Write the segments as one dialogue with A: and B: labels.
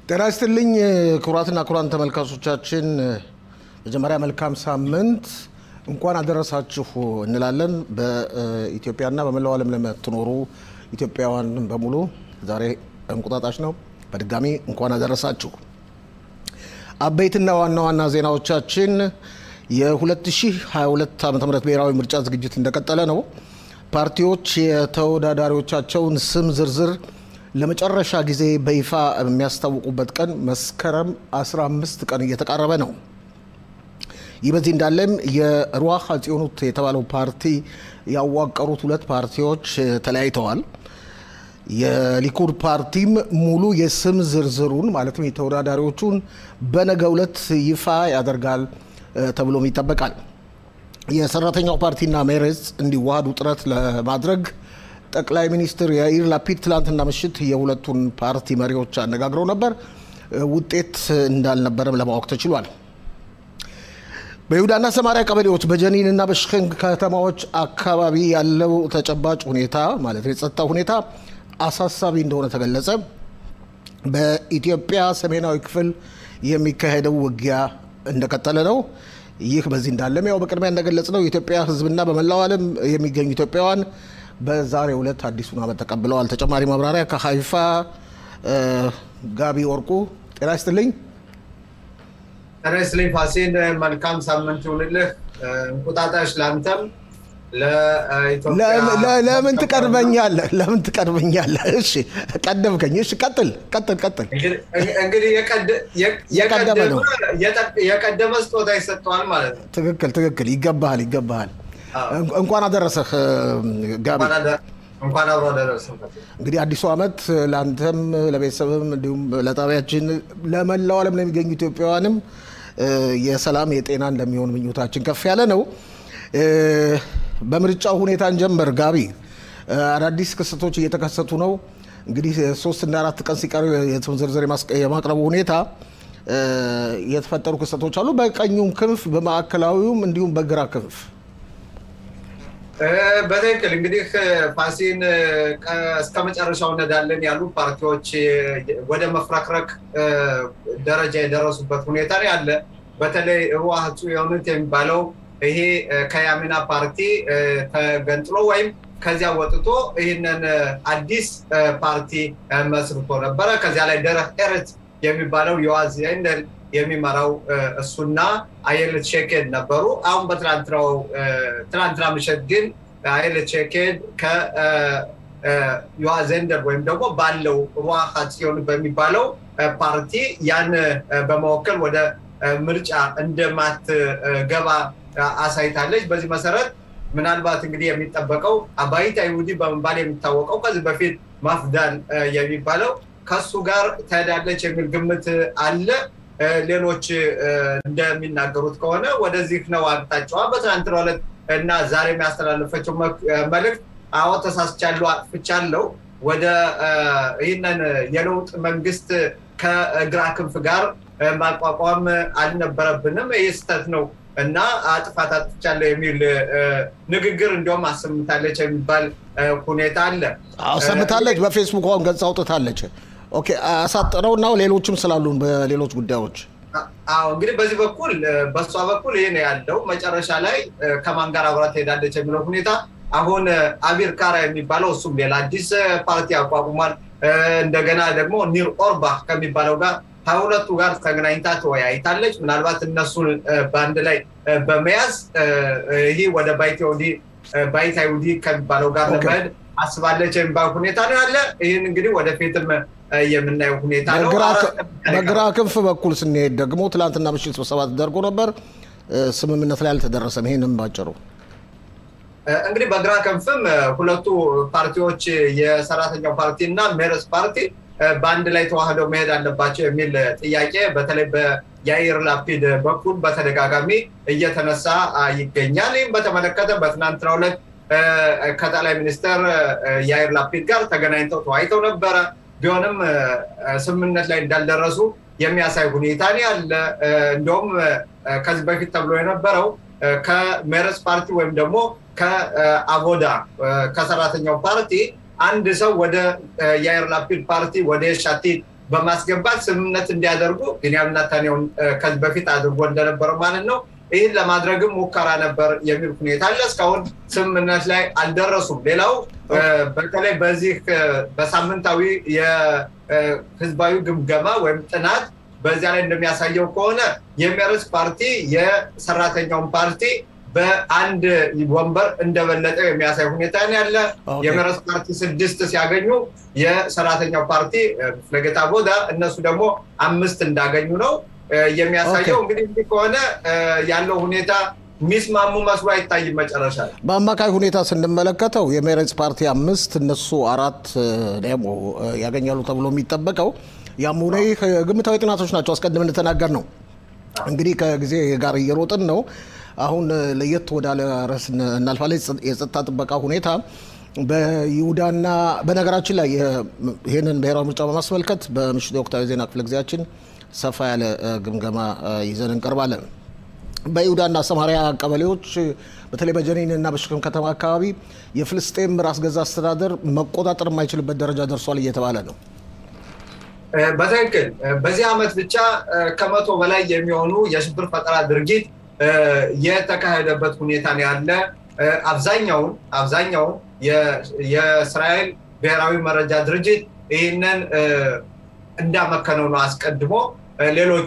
A: ጤና ይስጥልኝ ክቡራትና ክቡራን ተመልካቾቻችን፣ መጀመሪያ መልካም ሳምንት እንኳን አደረሳችሁ እንላለን። በኢትዮጵያና በመላው ዓለም ለምትኖሩ ኢትዮጵያውያን በሙሉ ዛሬ እንቁጣጣሽ ነው። በድጋሚ እንኳን አደረሳችሁ። አበይትና ዋና ዋና ዜናዎቻችን የ2022 ዓ ም ብሔራዊ ምርጫ ዝግጅት እንደቀጠለ ነው። ፓርቲዎች የተወዳዳሪዎቻቸውን ስም ዝርዝር ለመጨረሻ ጊዜ በይፋ የሚያስታውቁበት ቀን መስከረም 15 ቀን እየተቃረበ ነው። ይህ በዚህ እንዳለም የሩዋሃ ጽዮኑት የተባለው ፓርቲ ያዋቀሩት ሁለት ፓርቲዎች ተለያይተዋል። የሊኩድ ፓርቲም ሙሉ የስም ዝርዝሩን ማለትም የተወዳዳሪዎቹን በነገው ዕለት ይፋ ያደርጋል ተብሎም ይጠበቃል። የሰራተኛው ፓርቲና ሜሬዝ እንዲዋሃዱ ጥረት ለማድረግ ጠቅላይ ሚኒስትር ያኢር ላፒድ ትላንትና ምሽት የሁለቱን ፓርቲ መሪዎች አነጋግረው ነበር። ውጤት እንዳልነበረም ለማወቅ ተችሏል። በይሁዳና ሰማሪያ ቀበሌዎች በጀኒን እና በሽክን ከተማዎች አካባቢ ያለው ተጨባጭ ሁኔታ ማለት የጸጥታ ሁኔታ አሳሳቢ እንደሆነ ተገለጸ። በኢትዮጵያ ሰሜናዊ ክፍል የሚካሄደው ውጊያ እንደቀጠለ ነው። ይህ በዚህ እንዳለም ያው በቅድሚያ እንደገለጽ ነው የኢትዮጵያ ሕዝብና በመላው ዓለም የሚገኙ ኢትዮጵያውያን በዛሬው ዕለት አዲሱን ዓመት ተቀብለዋል። ተጨማሪ ማብራሪያ ከሀይፋ ጋቢ ወርቁ። ጤና ይስጥልኝ።
B: ጤና ይስጥልኝ ፋሲል፣ መልካም ሳምንት ይሁንልህ። እንቁጣጣሽ ለአንተም
A: ለምን ትቀድመኛለህ? ለምን ትቀድመኛለህ? እሺ ቀደምከኝ። እሺ ቀጥል ቀጥል ቀጥል።
B: እንግዲህ
A: የቀደመ ነው።
B: የቀደመ ስጦታ ይሰጠዋል ማለት ነው።
A: ትክክል ትክክል። ይገባሃል ይገባሃል። እንኳን አደረሰህ ጋቢ።
B: እንኳን አብሮ አደረሰ።
A: እንግዲህ አዲሱ ዓመት ለአንተም ለቤተሰብም እንዲሁም ለጣቢያችን ለመላው ዓለም ለሚገኙ ኢትዮጵያውያንም የሰላም የጤና እንደሚሆን ምኞታችን ከፍ ያለ ነው። በምርጫው ሁኔታ እንጀምር። ጋቢ አዳዲስ ክስተቶች እየተከሰቱ ነው። እንግዲህ ሶስት እና አራት ቀን ሲቀሩ የስም ዝርዝር የማቅረቡ ሁኔታ የተፈጠሩ ክስተቶች አሉ። በቀኙም ክንፍ በማዕከላዊውም እንዲሁም በግራ ክንፍ
B: በትክክል እንግዲህ ፋሲን እስከ መጨረሻው እንሄዳለን ያሉ ፓርቲዎች ወደ መፍረክረክ ደረጃ የደረሱበት ሁኔታ ነው ያለ። በተለይ ሩዋህ ጽዮኑት የሚባለው ይሄ ከያሚና ፓርቲ ተገንጥሎ ወይም ከዚያ ወጥቶ ይህንን አዲስ ፓርቲ መስርቶ ነበረ። ከዚያ ላይ ደረህ ኤረት የሚባለው የዋዝ ዘንደል የሚመራው እሱና አየለት ሼኬድ ነበሩ። አሁን በትናንትናው ትናንትና ምሽት ግን አየለት ሼኬድ ከዮዋዝ ዘንደል ወይም ደግሞ ባለው ሩዋህ ጽዮን በሚባለው ፓርቲ ያን በመወከል ወደ ምርጫ እንደማትገባ አሳይታለች። በዚህ መሰረት ምናልባት እንግዲህ የሚጠበቀው አባይት አይሁዲ በመባል የሚታወቀው ከዚህ በፊት ማፍዳል የሚባለው ከሱ ጋር ትሄዳለች የሚል ግምት አለ። ሌሎች እንደሚናገሩት ከሆነ ወደዚህ ነው አቅጣጫዋ። በትናንትናው ዕለት እና ዛሬ የሚያስተላለፈችው መልእክት አዎ ተሳስቻለሁ፣ አጥፍቻለሁ፣ ወደ ይህንን የለውጥ መንግስት ከግራ ክንፍ ጋር ማቋቋም አልነበረብንም፣ ይህ ስህተት ነው እና አጥፋት አጥፍቻለሁ የሚል ንግግር እንዲሁም አሰምታለች የሚባል ሁኔታ አለ።
A: ሰምታለች። በፌስቡክ አሁን ገጽ አውጥታለች። ኦኬ አሳጥረው እና ሌሎችም ስላሉ በሌሎች ጉዳዮች
B: አዎ እንግዲህ በዚህ በኩል በእሷ በኩል ይህ ነው ያለው። መጨረሻ ላይ ከማን ጋር አብራ ትሄዳለች የሚለው ሁኔታ አሁን አቢር ካራ የሚባለው እሱም ሌላ አዲስ ፓርቲ አቋቁሟል። እንደገና ደግሞ ኒር ኦርባህ ከሚባለው ጋር ከሁለቱ ጋር ተገናኝታ ተወያይታለች። ምናልባት እነሱን በአንድ ላይ በመያዝ ይህ ወደ ባይት አይሁዲ ከሚባለው ጋር ለመሄድ አስባለች የሚባል ሁኔታ ነው ያለ። ይህን እንግዲህ ወደፊትም የምናየው ሁኔታ ነው።
A: በግራ ክንፍ በኩል ስንሄድ ደግሞ ትላንትና ምሽት ስብሰባ ተደርጎ ነበር። ስምምነት ላይ አልተደረሰም። ይህንም ባጭሩ
B: እንግዲህ በግራ ክንፍም ሁለቱ ፓርቲዎች የሰራተኛው ፓርቲ እና ሜረስ ፓርቲ በአንድ ላይ ተዋህደው መሄድ አለባቸው የሚል ጥያቄ በተለይ በያኢር ላፒድ በኩል በተደጋጋሚ እየተነሳ ይገኛል። ይህም በተመለከተ በትናንትናው ዕለት ከጠቅላይ ሚኒስትር ያኢር ላፒድ ጋር ተገናኝተው ተወያይተው ነበረ። ቢሆንም ስምምነት ላይ እንዳልደረሱ የሚያሳይ ሁኔታ ያለ። እንዲሁም ከዚህ በፊት ተብሎ የነበረው ከሜረስ ፓርቲ ወይም ደግሞ ከአቦዳ ከሰራተኛው ፓርቲ አንድ ሰው ወደ ያይር ላፒድ ፓርቲ ወደ ሻቲድ በማስገባት ስምምነት እንዲያደርጉ ቢንያም ኔታንያሁ ከዚህ በፊት አድርጎ እንደነበረው ማለት ነው። ይህን ለማድረግም ሙከራ ነበር የሚል ሁኔታ አለ። እስካሁን ስምምነት ላይ አልደረሱም። ሌላው በተለይ በዚህ በሳምንታዊ የህዝባዊ ግምገማ ወይም ጥናት በዚያ ላይ እንደሚያሳየው ከሆነ የሜርስ ፓርቲ የሰራተኛውን ፓርቲ በአንድ ወንበር እንደበለጠው የሚያሳይ ሁኔታ ነው ያለ። የሜርስ ፓርቲ ስድስት ሲያገኙ የሰራተኛው ፓርቲ ፍለገታ ቦዳ እነሱ ደግሞ አምስት እንዳገኙ ነው የሚያሳየው። እንግዲህ እንዲህ ከሆነ ያለው ሁኔታ የሚስማሙ መስሎ አይታይም። መጨረሻ ላይ
A: በአማካይ ሁኔታ ስንመለከተው የሜሬትስ ፓርቲ አምስት እነሱ አራት ደግሞ ያገኛሉ ተብሎ የሚጠበቀው ያም ሆነ ይህ ግምታዊ ጥናቶች ናቸው። አስቀድም እንደተናገር ነው እንግዲህ ከጊዜ ጋር እየሮጥን ነው። አሁን ለየት ወዳለ ርዕስ እናልፋለን። የጸጥታ ጥበቃ ሁኔታ በይሁዳና በነገራችን ላይ ይህንን ብሔራዊ ምርጫ በማስመልከት በምሽቱ የወቅታዊ ዜና ክፍለ ጊዜያችን ሰፋ ያለ ግምገማ ይዘን እንቀርባለን። በይሁዳና ሰማሪያ ቀበሌዎች በተለይ በጀኒን እና በሽክም ከተማ አካባቢ የፍልስጤም ራስ ገዛ አስተዳደር መቆጣጠር የማይችልበት ደረጃ ደርሷል እየተባለ ነው።
B: በትክክል በዚህ ዓመት ብቻ ከመቶ በላይ የሚሆኑ የሽብር ፈጠራ ድርጊት የተካሄደበት ሁኔታ ነው ያለ። አብዛኛውን አብዛኛውን የእስራኤል ብሔራዊ መረጃ ድርጅት ይህንን እንዳመከነው ነው አስቀድሞ ሌሎቹ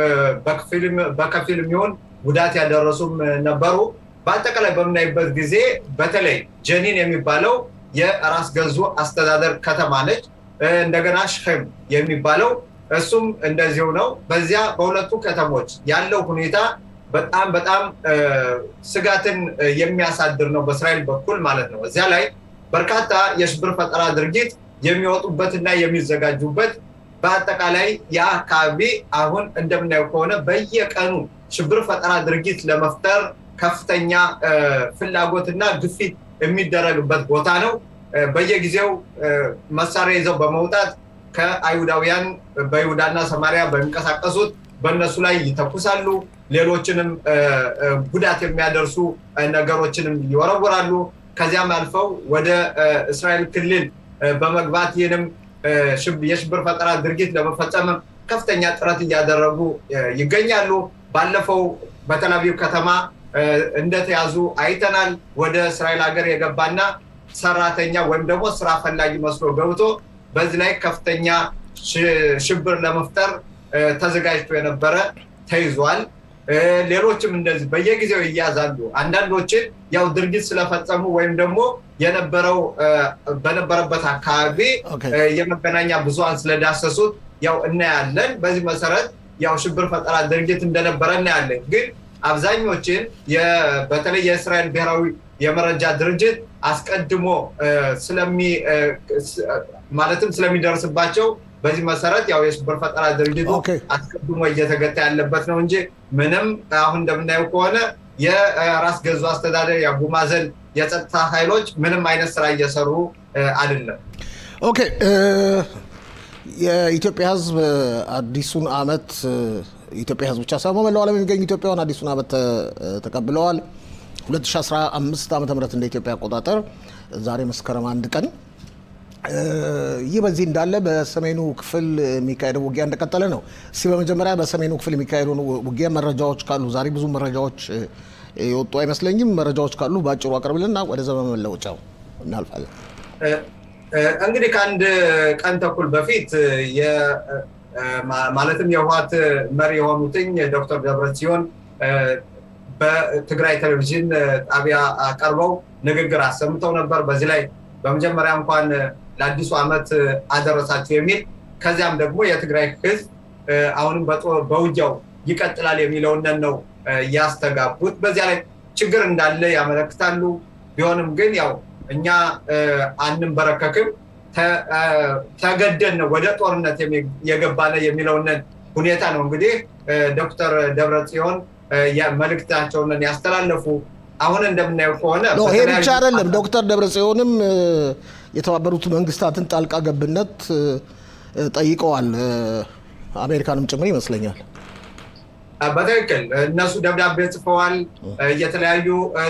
B: በከፊል የሚሆን ጉዳት ያደረሱም ነበሩ። በአጠቃላይ በምናይበት ጊዜ በተለይ ጀኒን የሚባለው የራስ ገዙ አስተዳደር ከተማ ነች። እንደገና ሽክም የሚባለው እሱም እንደዚሁ ነው። በዚያ በሁለቱ ከተሞች ያለው ሁኔታ በጣም በጣም ስጋትን የሚያሳድር ነው በእስራኤል በኩል ማለት ነው። እዚያ ላይ በርካታ የሽብር ፈጠራ ድርጊት የሚወጡበትና የሚዘጋጁበት በአጠቃላይ ያ አካባቢ አሁን እንደምናየው ከሆነ በየቀኑ ሽብር ፈጠራ ድርጊት ለመፍጠር ከፍተኛ ፍላጎትና ግፊት የሚደረግበት ቦታ ነው። በየጊዜው መሳሪያ ይዘው በመውጣት ከአይሁዳውያን በይሁዳና ሰማሪያ በሚንቀሳቀሱት በእነሱ ላይ ይተኩሳሉ። ሌሎችንም ጉዳት የሚያደርሱ ነገሮችንም ይወረውራሉ። ከዚያም አልፈው ወደ እስራኤል ክልል በመግባት ይህንም የሽብር ፈጠራ ድርጊት ለመፈጸም ከፍተኛ ጥረት እያደረጉ ይገኛሉ። ባለፈው በተላቪቭ ከተማ እንደተያዙ አይተናል። ወደ እስራኤል ሀገር የገባና ሰራተኛ ወይም ደግሞ ስራ ፈላጊ መስሎ ገብቶ በዚህ ላይ ከፍተኛ ሽብር ለመፍጠር ተዘጋጅቶ የነበረ ተይዟል። ሌሎችም እንደዚህ በየጊዜው ይያዛሉ። አንዳንዶችን ያው ድርጊት ስለፈጸሙ ወይም ደግሞ የነበረው በነበረበት አካባቢ የመገናኛ ብዙሃን ስለዳሰሱት ያው እናያለን። በዚህ መሰረት ያው ሽብር ፈጠራ ድርጊት እንደነበረ እናያለን። ግን አብዛኞችን በተለይ የእስራኤል ብሔራዊ የመረጃ ድርጅት አስቀድሞ ማለትም ስለሚደርስባቸው በዚህ መሰረት ያው የሽብር ፈጠራ ድርጅቱ አስቀድሞ እየተገታ ያለበት ነው እንጂ ምንም አሁን እንደምናየው ከሆነ የራስ ገዙ አስተዳደር የአቡ ማዘን የጸጥታ ኃይሎች ምንም አይነት ስራ እየሰሩ አይደለም።
A: ኦኬ የኢትዮጵያ ሕዝብ አዲሱን አመት ኢትዮጵያ ሕዝብ ብቻ ሳይሆን መላው ዓለም የሚገኙ ኢትዮጵያውያን አዲሱን አመት ተቀብለዋል። 2015 ዓ ም እንደ ኢትዮጵያ አቆጣጠር ዛሬ መስከረም አንድ ቀን ይህ በዚህ እንዳለ በሰሜኑ ክፍል የሚካሄደው ውጊያ እንደቀጠለ ነው። እስቲ በመጀመሪያ በሰሜኑ ክፍል የሚካሄደውን ውጊያ መረጃዎች ካሉ ዛሬ ብዙ መረጃዎች የወጡ አይመስለኝም። መረጃዎች ካሉ በአጭሩ አቅርብልና ወደ ዘመን መለወጫው እናልፋለን።
B: እንግዲህ ከአንድ ቀን ተኩል በፊት ማለትም የህወሓት መሪ የሆኑትኝ ዶክተር ደብረጽዮን በትግራይ ቴሌቪዥን ጣቢያ ቀርበው ንግግር አሰምተው ነበር። በዚህ ላይ በመጀመሪያ እንኳን ለአዲሱ ዓመት አደረሳችሁ የሚል ከዚያም ደግሞ የትግራይ ህዝብ አሁንም በውጊያው ይቀጥላል የሚለውን ነው ያስተጋቡት። በዚያ ላይ ችግር እንዳለ ያመለክታሉ። ቢሆንም ግን ያው እኛ አንንበረከክም፣ ተገደን ነው ወደ ጦርነት የገባነ የሚለውን ሁኔታ ነው እንግዲህ ዶክተር ደብረጽዮን መልእክታቸውን ያስተላለፉ። አሁን እንደምናየው ከሆነ
A: ይሄ ብቻ አይደለም። ዶክተር ደብረጽዮንም የተባበሩት መንግስታትን ጣልቃ ገብነት ጠይቀዋል። አሜሪካንም ጭምር ይመስለኛል።
B: በትክክል እነሱ ደብዳቤ ጽፈዋል። የተለያዩ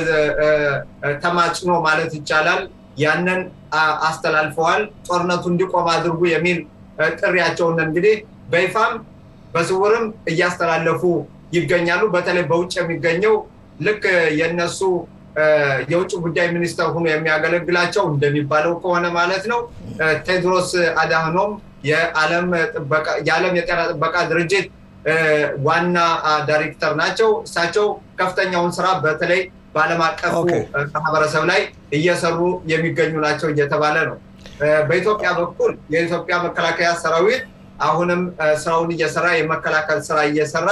B: ተማጽኖ ማለት ይቻላል ያንን አስተላልፈዋል። ጦርነቱ እንዲቆም አድርጉ የሚል ጥሪያቸውን እንግዲህ በይፋም በስውርም እያስተላለፉ ይገኛሉ። በተለይ በውጭ የሚገኘው ልክ የነሱ የውጭ ጉዳይ ሚኒስተር ሆኖ የሚያገለግላቸው እንደሚባለው ከሆነ ማለት ነው ቴድሮስ አድሃኖም የዓለም የጤና ጥበቃ ድርጅት ዋና ዳይሬክተር ናቸው። እሳቸው ከፍተኛውን ስራ በተለይ በዓለም አቀፉ ማህበረሰብ ላይ እየሰሩ የሚገኙ ናቸው እየተባለ ነው። በኢትዮጵያ በኩል የኢትዮጵያ መከላከያ ሰራዊት አሁንም ስራውን እየሰራ የመከላከል ስራ እየሰራ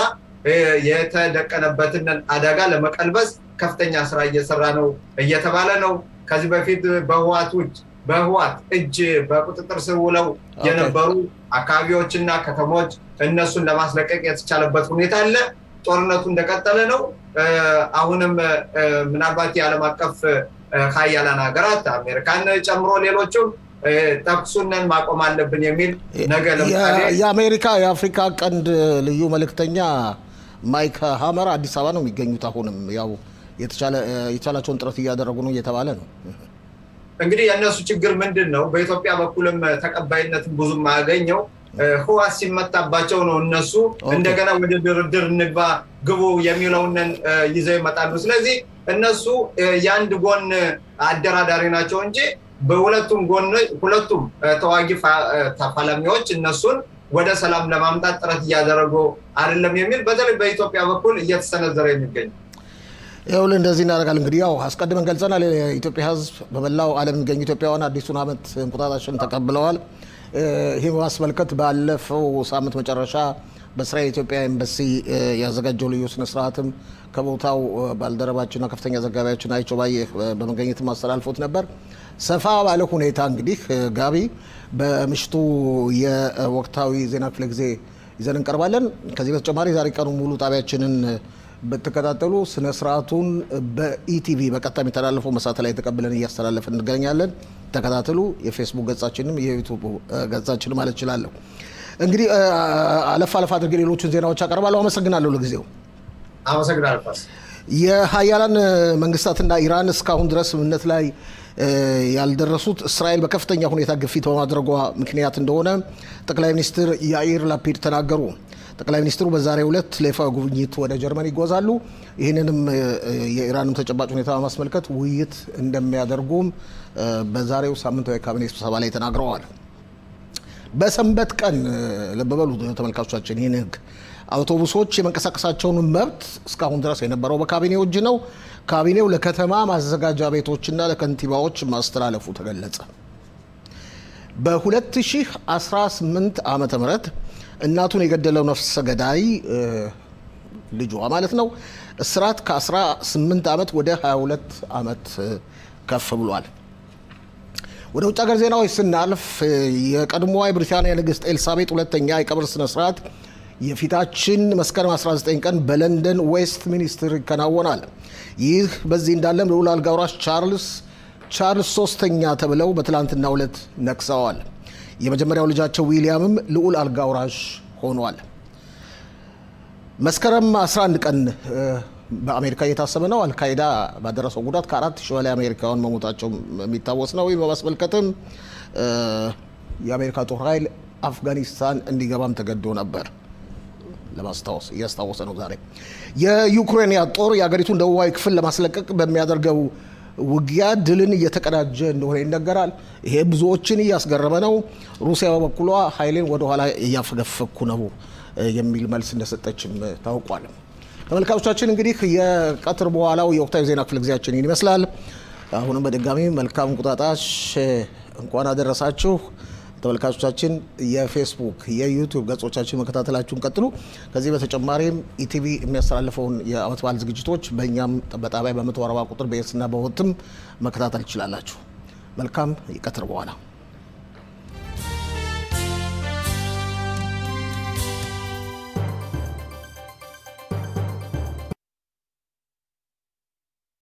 B: የተደቀነበትን አደጋ ለመቀልበስ ከፍተኛ ስራ እየሰራ ነው እየተባለ ነው። ከዚህ በፊት በህዋቶች በህዋት እጅ በቁጥጥር ስር ውለው የነበሩ አካባቢዎችና ከተሞች እነሱን ለማስለቀቅ የተቻለበት ሁኔታ አለ። ጦርነቱ እንደቀጠለ ነው። አሁንም ምናልባት የዓለም አቀፍ ሀያላን ሀገራት አሜሪካን ጨምሮ ሌሎቹም ተኩሱንን ማቆም አለብን የሚል ነገ ለምሳሌ
A: የአሜሪካ የአፍሪካ ቀንድ ልዩ መልእክተኛ ማይክ ሀመር አዲስ አበባ ነው የሚገኙት። አሁንም ያው የተቻላቸውን ጥረት እያደረጉ ነው እየተባለ ነው።
B: እንግዲህ የእነሱ ችግር ምንድን ነው? በኢትዮጵያ በኩልም ተቀባይነትን ብዙም አያገኘው ህዋት ሲመታባቸው ነው እነሱ እንደገና ወደ ድርድር እንግባ ግቡ የሚለውንን ይዘው ይመጣሉ። ስለዚህ እነሱ የአንድ ጎን አደራዳሪ ናቸው እንጂ በሁለቱም ጎን ሁለቱም ተዋጊ ተፋላሚዎች እነሱን ወደ ሰላም ለማምጣት ጥረት እያደረጉ አይደለም የሚል በተለይ በኢትዮጵያ በኩል እየተሰነዘረ የሚገኝ
A: ይኸውልህ እንደዚህ እናደርጋለን። እንግዲህ ያው አስቀድመን ገልጸናል። የኢትዮጵያ ሕዝብ በመላው ዓለም የሚገኙ ኢትዮጵያውያን አዲሱን ዓመት እንቁጣጣሽን ተቀብለዋል። ይህ በማስመልከት ባለፈው ሳምንት መጨረሻ በእስራኤል የኢትዮጵያ ኤምባሲ ያዘጋጀው ልዩ ስነስርዓትም ከቦታው ባልደረባችንና ከፍተኛ ዘጋቢያችን አይቸው ባየ በመገኘት ማስተላልፎት ነበር። ሰፋ ባለ ሁኔታ እንግዲህ ጋቢ በምሽቱ የወቅታዊ ዜና ክፍለ ጊዜ ይዘን እንቀርባለን። ከዚህ በተጨማሪ ዛሬ ቀኑ ሙሉ ጣቢያችንን ብትከታተሉ ስነ ስርዓቱን በኢቲቪ በቀጥታ የሚተላለፈው መሳት ላይ ተቀብለን እያስተላለፍን እንገኛለን። ተከታተሉ። የፌስቡክ ገጻችንም የዩቱብ ገጻችን ማለት እችላለሁ። እንግዲህ አለፍ አለፍ አድርጌ ሌሎችን ዜናዎች አቀርባለሁ። አመሰግናለሁ። ለጊዜው
B: አመሰግናለሁ።
A: የሀያላን መንግስታትና ኢራን እስካሁን ድረስ ስምምነት ላይ ያልደረሱት እስራኤል በከፍተኛ ሁኔታ ግፊት በማድረጓ ምክንያት እንደሆነ ጠቅላይ ሚኒስትር ያኢር ላፒድ ተናገሩ። ጠቅላይ ሚኒስትሩ በዛሬው ዕለት ለይፋዊ ጉብኝት ወደ ጀርመን ይጓዛሉ። ይህንንም የኢራንም ተጨባጭ ሁኔታ በማስመልከት ውይይት እንደሚያደርጉም በዛሬው ሳምንታዊ ካቢኔ ስብሰባ ላይ ተናግረዋል። በሰንበት ቀን ልብ በሉ ተመልካቾቻችን፣ ይህን ህግ አውቶቡሶች የመንቀሳቀሳቸውን መብት እስካሁን ድረስ የነበረው በካቢኔው እጅ ነው። ካቢኔው ለከተማ ማዘጋጃ ቤቶችና ለከንቲባዎች ማስተላለፉ ተገለጸ። በ2018 ዓመተ ምህረት እናቱን የገደለው ነፍሰ ገዳይ ልጇ ማለት ነው እስራት ከ18 ዓመት ወደ 22 ዓመት ከፍ ብሏል። ወደ ውጭ ሀገር ዜናዎች ስናልፍ የቀድሞዋ የብሪታንያ ንግሥት ኤልሳቤጥ ሁለተኛ የቀብር ስነስርዓት የፊታችን መስከረም 19 ቀን በለንደን ዌስት ሚኒስትር ይከናወናል። ይህ በዚህ እንዳለም ልዑል አልጋ ወራሽ ቻርልስ ቻርልስ ሶስተኛ ተብለው በትላንትናው ዕለት ነግሰዋል። የመጀመሪያው ልጃቸው ዊሊያምም ልዑል አልጋ ወራሽ ሆኗል። መስከረም 11 ቀን በአሜሪካ እየታሰበ ነው። አልካይዳ ባደረሰው ጉዳት ከአራት ሺህ በላይ አሜሪካውያን መሞታቸው የሚታወስ ነው። ይህ በማስመልከትም የአሜሪካ ጦር ኃይል አፍጋኒስታን እንዲገባም ተገዶ ነበር ለማስታወስ እያስታወሰ ነው። ዛሬ የዩክሬን ጦር የሀገሪቱን ደቡባዊ ክፍል ለማስለቀቅ በሚያደርገው ውጊያ ድልን እየተቀዳጀ እንደሆነ ይነገራል። ይሄ ብዙዎችን እያስገረመ ነው። ሩሲያ በበኩሏ ኃይሌን ወደኋላ እያፈገፈኩ ነው የሚል መልስ እንደሰጠችም ታውቋል። ተመልካቾቻችን እንግዲህ የቀትር በኋላው የወቅታዊ ዜና ክፍለ ጊዜያችን ይህን ይመስላል። አሁንም በድጋሚ መልካም እንቁጣጣሽ እንኳን አደረሳችሁ። ተመልካቾቻችን የፌስቡክ የዩቲዩብ ገጾቻችን መከታተላችሁን ቀጥሉ። ከዚህ በተጨማሪም ኢቲቪ የሚያስተላልፈውን የዓመት በዓል ዝግጅቶች በእኛም በጣቢያ በመቶ አርባ ቁጥር በኤስና በወትም መከታተል ትችላላችሁ። መልካም የቀትር በኋላ